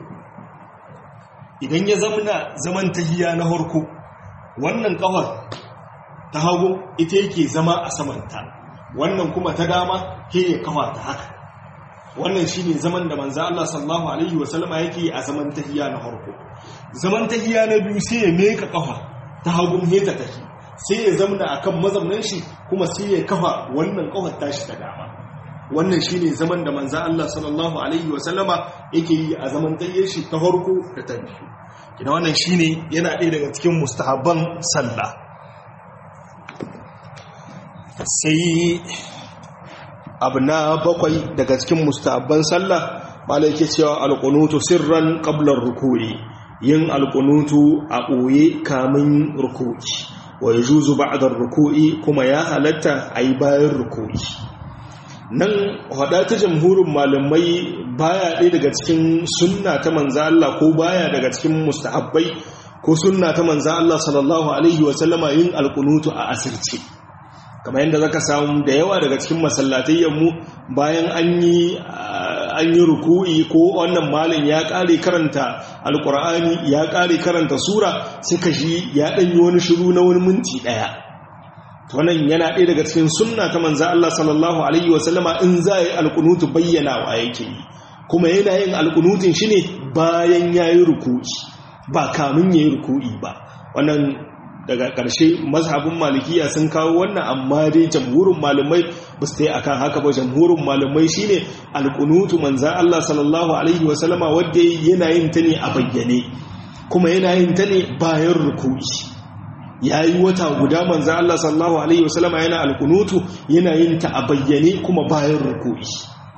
idan ya zamna zaman tahiya na harko wannan kafar ta hagu ita yake zama a samanta wannan kuma ta dama ke ya kafa ta haka wannan shine zaman da manzo Allah sallallahu alaihi wasallama yake a zaman tahiya na harko zaman tahiya na biyu sai ya meka kafa ta hagun heta take sai ya zamna akan mazaunin shi kuma sai ya kafa wannan kafar tashi ta dama wannan shine zaman da manzo Allah sallallahu alaihi wa sallama yake yi a zaman tayyar shi ta farko da ta biyu kina wannan shine yana ɗaya daga cikin mustahabban sallah sai abu na bakwai daga cikin mustahabban sallah malai yake cewa alqunutu sirran qabla ruku'i yin alkunutu a ɓoye kamun ruku'i wa ya juzu ba'adar ruku'i kuma ya halatta a yi bayan ruku'i nan hada ta jamhurin malamai baya ɗaya daga cikin sunna ta manza Allah ko baya daga cikin mustahabbai ko sunna ta manza Allah sallallahu alaihi wasallama yin alkunutu a asirce kamar yadda zaka samu da yawa daga cikin masallatayyanmu bayan an yi an yi ruku'i ko wannan malin ya ƙare karanta alkur'ani ya ƙare karanta sura suka shi ya ɗanyi wani shiru na wani minti ɗaya wannan yana ɗaya daga cikin sunna ta manza Allah sallallahu alaihi wasallama in za a yi alkunutu bayyana wa yake yi kuma yana yin alkunutun shi ne bayan ya yi ruku'i ba kamun ya yi ruku'i ba wannan daga ƙarshe mazhabin malikiya sun kawo wannan amma dai jamhurin malamai ba su yi akan haka ba jamhurin malamai shine alƙunutu manzan Allah sallallahu alaihi wasallama wadda yana yin ta ne a bayyane kuma yana yin ta ne bayan ruku'i ya yi wata guda manzan Allah sallallahu alaihi wasallama yana alƙunutu yana yin ta a bayyane kuma bayan ruku'i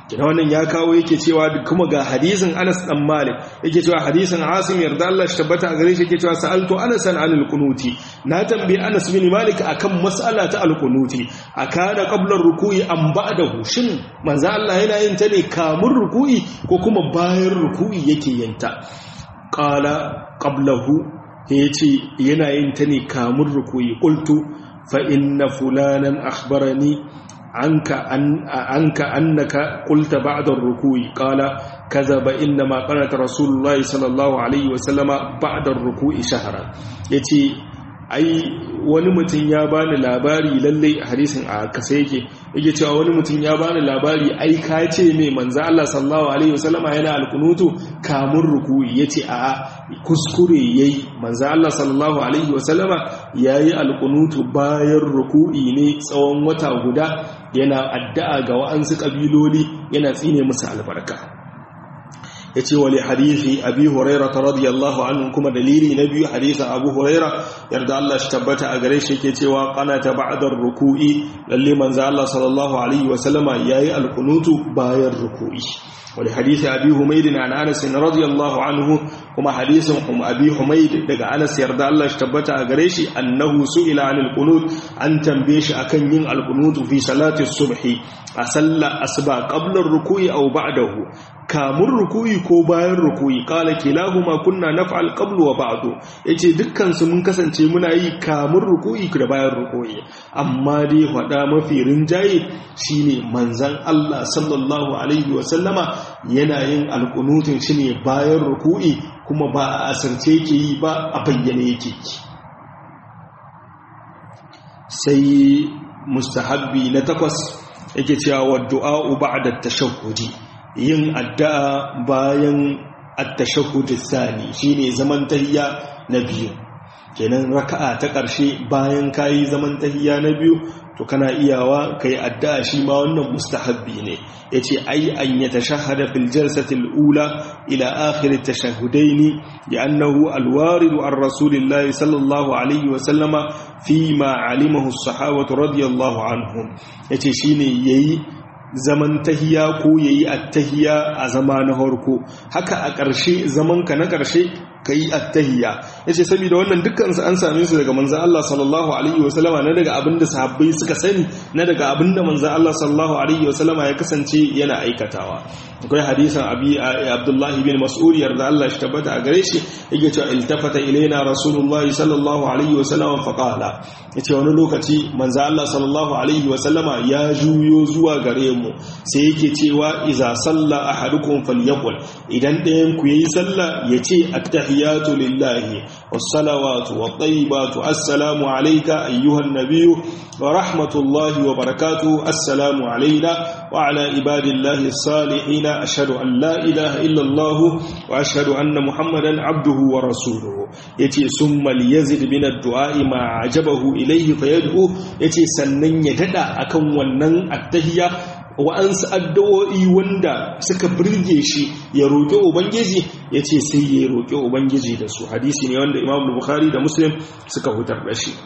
kina wannan ya kawo yake cewa kuma ga hadisin Anas dan Malik yake cewa hadisin Asim yarda Allah shi tabbata a gare shi yake cewa sa'altu Anas an al-qunuti na tambayi Anas bin Malik akan mas'ala ta al-qunuti akana qabla ruku'i am ba'dahu shin manzo Allah yana yin ta ne kamun ruku'i ko kuma bayan ruku'i yake yin ta qala qablahu yace yana yin ta ne kamun ruku'i qultu fa inna fulanan akhbarani عنك أن عنك أنك قلت بعد الركوع قال كذب إنما قالت رسول الله صلى الله عليه وسلم بعد الركوع شهرا يتي ai wani mutum ya bani labari lalle hadisin a kasa yake yake cewa wani mutum ya bani labari ai ka ce mai manzo Allah sallallahu alaihi wasallama yana alkunutu kamun ruku'i yace a kuskure yayi manzo Allah sallallahu alaihi wasallama yayi alkunutu bayan ruku'i ne tsawon wata guda yana addu'a ga wa'ansu kabiloli yana tsine musu albarka ya ce wali hadithi abi huraira ta radiyallahu anhu kuma dalili na biyu hadithin abu huraira yarda Allah shi tabbata a gare shi ke cewa ta ba'dar ruku'i lalle manzo Allah sallallahu alaihi wa sallama yayi alkunutu bayan ruku'i wali hadithi abi humayd an Anas radiyallahu anhu kuma hadisin abi humayd daga Anas yarda Allah shi tabbata a gare shi annahu su'ila anil qunut an tambaye shi akan yin alkunutu fi salati subhi a sallar asuba qabla ruku'i aw ba'dahu kamun ruku'i ko bayan ruku'i kala kilahuma kunna naf'al qablu wa ba'du yace dukkan su mun kasance muna yi kamun ruku'i da bayan ruku'i amma dai fada mafi rinjaye shine manzon Allah sallallahu alaihi wa sallama yana yin alqunutun shine bayan ruku'i kuma ba a asirce yake yi ba a bayyane yake sai mustahabbi na takwas yake cewa wa du'a ba'da tashahhudi yin addu'a bayan at-tashahhud ath-thani shine zaman tahiyya na biyu kenan raka'a ta ƙarshe bayan kayi zaman tahiyya na biyu to kana iyawa kai addu'a shi ma wannan mustahabbi ne yace ai an yatashahhada fil jalsati al-ula ila akhir at-tashahhudaini li'annahu al-warid an rasulillahi sallallahu alaihi wa sallama fi ma alimahu as-sahabatu radiyallahu anhum yace shine yayi zaman tahiya ko yayi at-tahiya a zama na harko haka a ƙarshe zaman ka na ƙarshe kai at-tahiya yace saboda wannan dukkan su an same su daga manzon Allah sallallahu alaihi wasallama na daga abinda sahabbai suka sani na daga abinda manzon Allah sallallahu alaihi wasallama ya kasance yana aikatawa akwai hadisin abi Abdullah bin Mas'ud yarda Allah shi tabbata a gare shi yake cewa iltafata ilaina rasulullah sallallahu alaihi wasallama fa qala yace wani lokaci manzon Allah sallallahu alaihi wasallama ya juyo zuwa gare mu sai yake cewa iza salla ahadukum falyaqul idan ɗayan ku yayi sallah yace at-tahiyatu lillahi was-salawatu wat-tayyibatu assalamu alayka ayyuhan nabiyyu wa rahmatullahi wa barakatuhu assalamu alayna wa ala ibadillahi as-salihin ashhadu an la ilaha illa allah wa ashhadu anna muhammadan abduhu wa rasuluhu yace summa liyazid min ad-du'a ma ajabahu ilayhi fayad'u yace sannan ya dada akan wannan at-tahiyya wa'ansu addu'o'i wanda suka birge shi ya roƙi ubangiji ya ce sai ya roƙi ubangiji da su hadisi ne wanda imam bukhari da muslim suka hutar da shi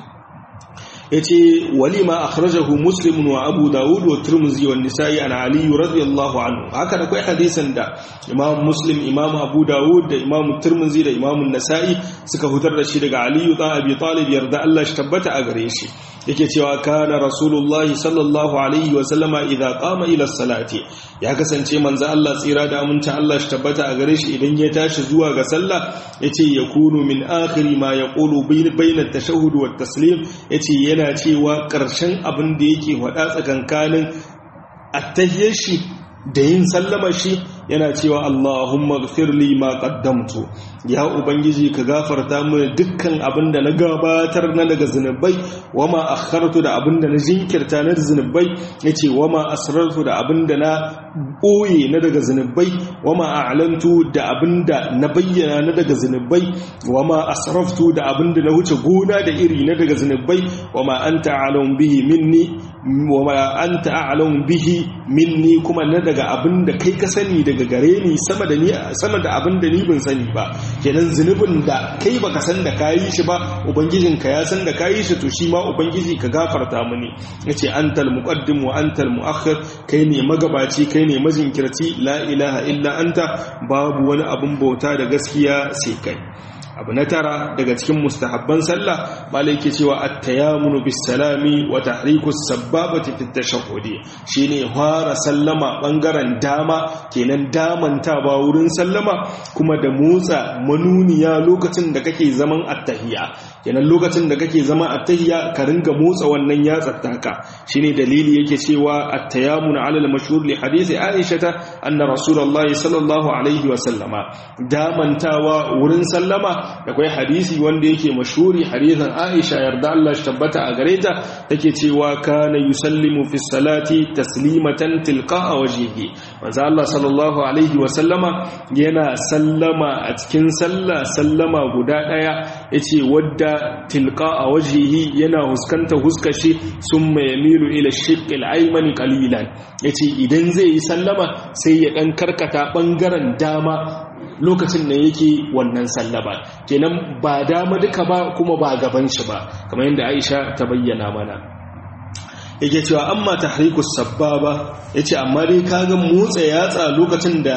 ya ce walima a kharajahu muslimun wa abu dawud wa turmuzi wa nisa'i an aliyu radiyallahu anhu haka da kai hadisan da imam muslim imam abu dawud da imam turmuzi da imam nasa'i suka hutar da shi daga aliyu dan abi talib yarda Allah shi tabbata a gare shi yake cewa kana rasulullahi sallallahu alaihi wa sallama idza qama ila salati ya kasance manzo Allah tsira da aminta Allah shi tabbata a gare shi idan ya tashi zuwa ga sallah yace yakunu min akhiri ma yaqulu bayna at-tashahhud wa at-taslim yace yana cewa karshen abin da yake faɗa tsakankanin attahiyyar shi da yin sallama shi yana cewa Allahumma gfirli ma qaddamtu ya ubangiji ka gafarta mini dukkan abin da na gabatar na daga zinubai wama akhartu da abin da na jinkirta na zinubai yace wama asrartu da abin da na boye na daga zinubai wama a'lantu da abin da na bayyana na daga zinubai wama asraftu da abin da na wuce gona da iri na daga zinubai wama anta a'lam bihi minni wama anta a'lam bihi minni kuma na daga abin da kai ka sani da daga gare ni sama da ni sama da abin da ni ban sani ba kenan zunubin da kai baka san da kayi shi ba ubangijin ka ya san da kayi shi to shi ma ubangiji ka gafarta mini yace antal muqaddim wa antal muakhir kai ne magabaci kai ne majinkirci la ilaha illa anta babu wani abun bauta da gaskiya sai kai abu na tara daga cikin mustahabban sallah malai ke cewa at-tayammunu bis salami wa tahriku sababati fi tashahhudi shine fara sallama bangaren dama kenan damantawa wurin sallama kuma da motsa manuniya lokacin da kake zaman attahiyya kenan lokacin da kake zaman attahiyya ka ringa motsa wannan yatsar taka shine dalili yake cewa at-tayammunu ala al-mashhur li hadisi Aisha anna rasulullahi sallallahu alaihi wa sallama damantawa wurin sallama da kwai hadisi wanda yake mashuri hadisin Aisha yarda Allah shi tabbata a gare ta take cewa kana yusallimu fi salati taslimatan tilqa'a wajhihi manzo Allah sallallahu alaihi wa sallama yana sallama a cikin sallah sallama guda daya yace wadda tilqa'a wajhihi yana huskanta huskashi summa yamilu ila shiqqil aymani qalilan yace idan zai yi sallama sai ya dan karkata bangaren dama lokacin da yake wannan sallaba kenan ba dama duka ba kuma ba gaban shi ba kamar yadda Aisha ta bayyana mana yake cewa amma tahrikus sababa yace amma dai kaga motsa yatsa lokacin da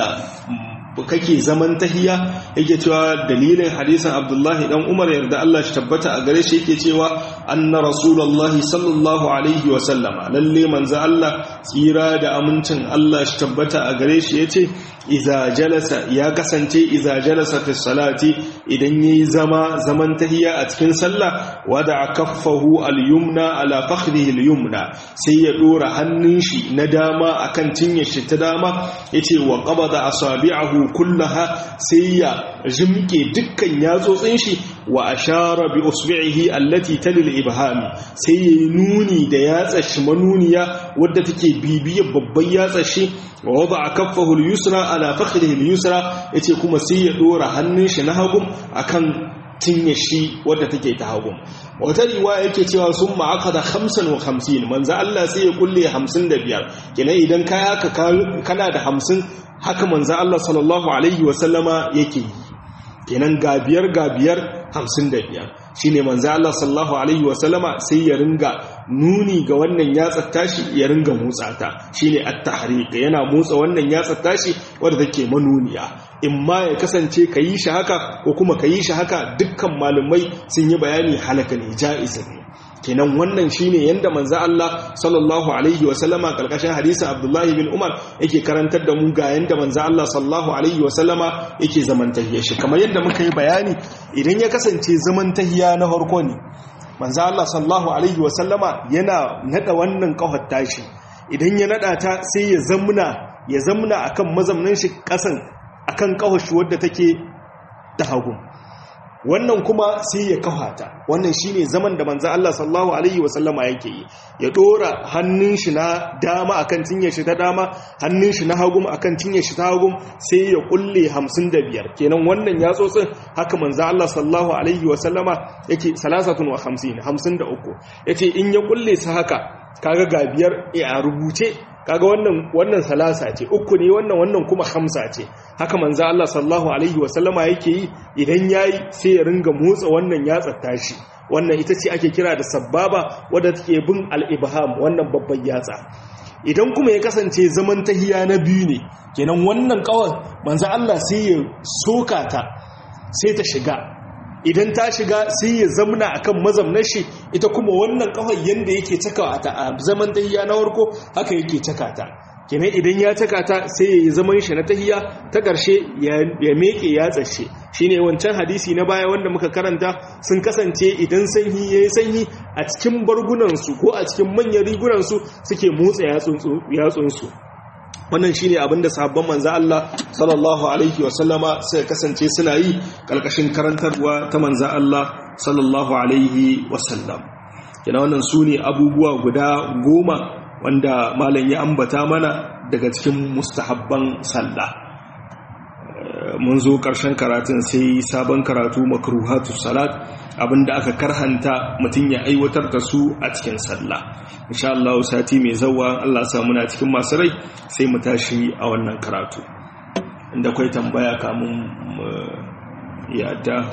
kake zaman tahiya yake cewa dalilin hadisin Abdullahi dan Umar yarda Allah shi tabbata a gare shi yake cewa anna rasulullahi sallallahu alaihi wa sallama lalle manzo Allah tsira da amincin Allah shi tabbata a gare shi yace iza jalasa ya kasance iza jalasa fi salati idan yayi zama zaman tahiya a cikin sallah wada kaffahu al-yumna ala fakhrihi al-yumna sai ya dora hannun shi na dama akan cinyar shi ta dama yace wa qabada asabi'ahu kullaha sai ya jimke dukkan yatsotsin shi wa ashara bi usbi'ihi allati talil ibhami sai yayi nuni da yatsar shi manuniya wadda take bibiyar babban yatsar shi wa wada kaffahu al-yusra ala fakhrihi al-yusra yace kuma sai ya dora hannun shi na hagu akan tinye shi wadda take ta hagu wata riwaya yake cewa sun ma'aka da hamsin wa hamsin manzo Allah sai ya kulle hamsin da biyar kenan idan ka haka kana da hamsin haka manzo Allah sallallahu alaihi wasallama yake yi kenan ga biyar ga biyar hamsin da biyar shi ne manzo Allah sallallahu alaihi wasallama sai ya ringa nuni ga wannan yatsar tashi ya ringa motsa ta shi ne at-tahriq yana motsa wannan yatsar tashi wadda take manuniya in ma ya kasance ka yi shi haka ko kuma ka yi shi haka dukkan malumai sun yi bayani halaka ne ja'iz ne kenan wannan shine yanda manzo Allah sallallahu alaihi wa sallama karkashin hadisi Abdullahi bin Umar yake karantar da mu ga yanda manzo Allah sallallahu alaihi wa sallama yake zaman tahiyya shi kamar yadda muka yi bayani idan ya kasance zaman tahiyya na farko ne manzo Allah sallallahu alaihi wa sallama yana nada wannan kafar tashi idan ya nada ta sai ya zamna ya zamna akan mazamnin shi kasan akan kafar shi wadda take ta hagu wannan kuma sai ya kawata wannan shine zaman da manzo Allah sallallahu alaihi wasallama yake yi ya dora hannun shi na dama akan cinye shi ta dama hannun shi na hagu akan cinye shi ta hagu sai ya kulle 55 kenan wannan ya tsotsin haka manzo Allah sallallahu alaihi wasallama yake 53 53 yace in ya kulle su haka kaga ga biyar a rubuce kaga wannan wannan salasa ce uku ne wannan wannan kuma hamsa ce haka manzo Allah sallallahu alaihi wasallama yake yi idan yayi sai ya ringa motsa wannan yatsa tashi wannan ita ce ake kira da sababa wadda take bin al-ibham wannan babban yatsa idan kuma ya kasance zaman tahiya na biyu ne kenan wannan kawai manzo Allah sai ya soka ta sai ta shiga idan ta shiga sai ya zamna akan mazamnar shi ita kuma wannan kafar yanda yake cakawa ta a zaman tahiya na warko haka yake caka ta kenan idan ya caka ta sai ya yi zaman shi na tahiya ta ƙarshe ya meke ya tsashe shine wancan hadisi na baya wanda muka karanta sun kasance idan sanyi ya yi sanyi a cikin bargunansu ko a cikin manyan rigunansu suke motsa yatsunsu wannan shine abin da sahabban manzo Allah sallallahu alaihi wa sallama suka kasance suna yi kalkashin karantarwa ta manzo Allah sallallahu alaihi wa sallam kina wannan sune abubuwa guda goma wanda malam ya ambata mana daga cikin mustahabban sallah mun zo ƙarshen karatun sai sabon karatu makruhatu salat abinda aka karhanta mutum ya aiwatar da su a cikin sallah insha Allah sati mai zawa Allah sa muna cikin masu rai sai mu tashi a wannan karatu inda kwai tambaya kamun yadda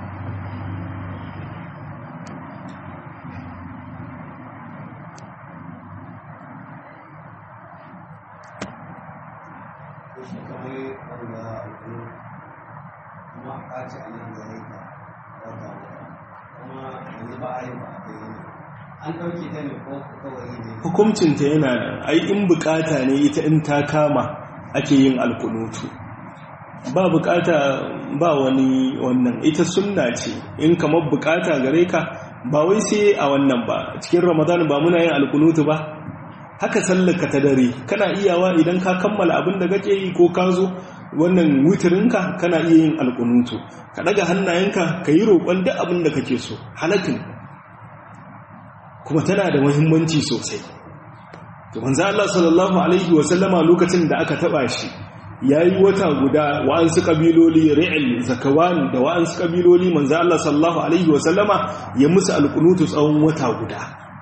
hukuncinta yana nan ai in bukata ne ita in ta kama ake yin alkunutu ba bukata ba wani wannan ita sunna ce in kamar bukata gare ka ba wai sai a wannan ba cikin ramadan ba muna yin alkunutu ba haka sallaka ta dare kana iyawa idan ka kammala abin da kake yi ko ka zo wannan wutirinka kana iya yin alkunutu ka daga hannayenka ka yi roƙon duk abin da kake so halakin kuma tana da muhimmanci sosai to manzo Allah sallallahu alaihi wa sallama lokacin da aka taba shi yayi wata guda wa'ansu kabiloli ri'il zakawan da wa'ansu kabiloli manzo Allah sallallahu alaihi wa sallama ya musu alkunutu tsawon wata guda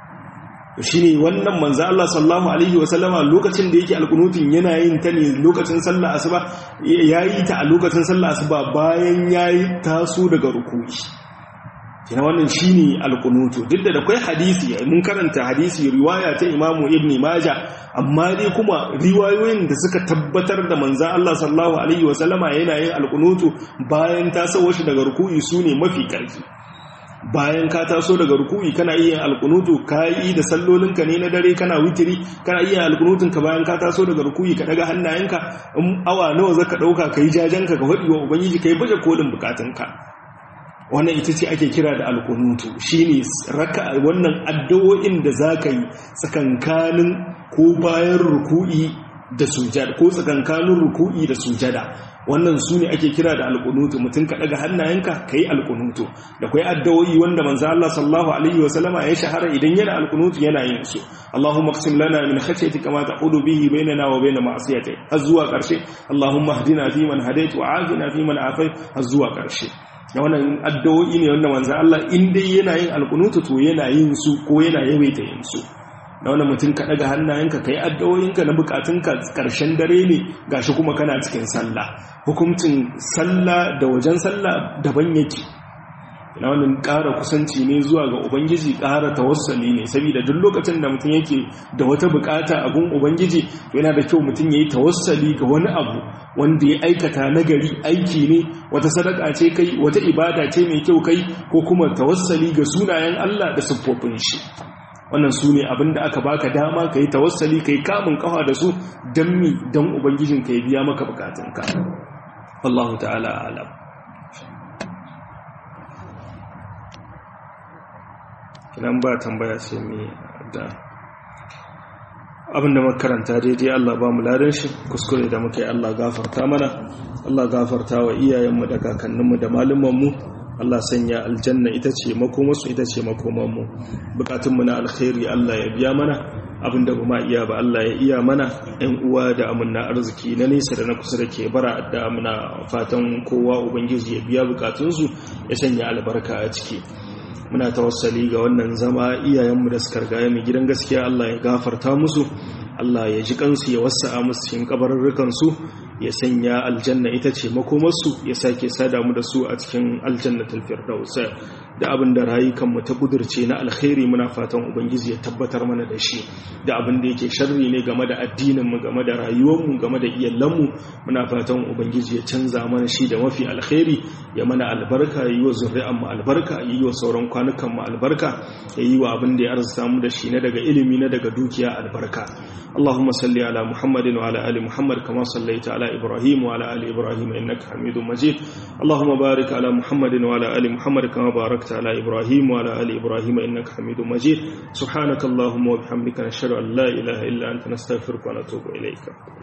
shine wannan manzo Allah sallallahu alaihi wa sallama lokacin da yake alkunutun yana yin ta ne lokacin sallah asuba yayi ta a lokacin sallah asuba bayan yayi taso daga ruku'i kina wannan shine alqunutu duk da akwai hadisi mun karanta hadisi riwaya ta Imam Ibn Majah amma dai kuma riwayoyin da suka tabbatar da manzon Allah sallallahu alaihi wasallama yana yin alqunutu bayan tasowa shi daga ruku'i sune mafi karfi bayan ka taso daga ruku'i kana iya yin alqunutu kai da sallolinka ne na dare kana witiri kana iya alqunutun ka bayan ka taso daga ruku'i ka daga hannayenka in awa nawa zaka dauka kai jajanka ka fadi wa ubangiji kai baje kolin bukatunka wannan ita ce ake kira da alkunutu shine raka wannan addu'o'in da zaka yi tsakankanin ko bayan ruku'i da sujada ko tsakankanin ruku'i da sujada wannan su ne ake kira da alkunutu mutum ka daga hannayenka kai alkunutu da kai addu'o'i wanda manzo Allah sallallahu alaihi wa sallama ya shahara idan yana alkunutu yana yin su Allahumma qsim lana min khashyatika ma taqulu bihi bainana wa bain ma'siyatik har zuwa karshe Allahumma hdina fi man hadait wa afina fi man afait har zuwa karshe da wannan addu'o'i ne wanda manzo Allah in dai yana yin alkunutu to yana yin su ko yana yawaita yin su da wannan mutum ka daga hannayenka kai addu'o'inka na bukatunka karshen dare ne gashi kuma kana cikin sallah hukuncin sallah da wajen sallah daban yake na wannan ƙara kusanci ne zuwa ga ubangiji ƙara tawassali ne saboda duk lokacin da mutum yake da wata bukata a gun ubangiji yana da kyau mutum ya yi tawassali ga wani abu wanda ya aikata nagari aiki ne wata sadaka ce kai wata ibada ce mai kyau kai ko kuma tawassali ga sunayen Allah da siffofin shi wannan su ne abin da aka baka dama ka yi tawassali ka yi kamun kafa da su don mi don ubangijin ka ya biya maka bukatunka Allahu ta'ala alam kinan ba tambaya sai mai da abinda makaranta daidai Allah ba mu ladan shi kuskure da muka yi Allah gafarta mana Allah gafarta wa iyayenmu da kakanninmu da malumanmu Allah sanya aljanna ita ce makomarsu ita ce makomanmu bukatunmu na alkhairi Allah ya biya mana abinda ba ma iya ba Allah ya iya mana ɗan uwa da amanna arziki na nesa da na kusa da ke bara da amina fatan kowa ubangiji ya biya bukatunsu ya sanya albarka a ciki muna tawassali ga wannan zama iyayenmu da suka rigaya mai gidan gaskiya Allah ya gafarta musu Allah ya ji kansu ya wasa'a musu cikin kabarurrukan su ya sanya aljanna ita ce makomarsu ya sake sada mu da su a cikin aljannatul firdaus da abin da rayukanmu ta kudurce na alkhairi muna fatan ubangiji ya tabbatar mana da shi da abin da yake sharri ne game da addininmu game da rayuwarmu game da iyalanmu muna fatan ubangiji ya canza mana shi da mafi alkhairi ya mana albarka yi wa zuri'anmu albarka yi wa sauran kwanukanmu albarka ya yi wa abin da ya arzuta mu da shi na daga ilimi na daga dukiya albarka اللهم صل على محمد وعلى ال محمد كما صليت على ابراهيم وعلى ال ابراهيم انك حميد مجيد اللهم بارك على محمد وعلى ال محمد كما باركت على ابراهيم وعلى ال ابراهيم انك حميد مجيد سبحانك اللهم وبحمدك نشهد ان لا اله الا انت نستغفرك ونتوب اليك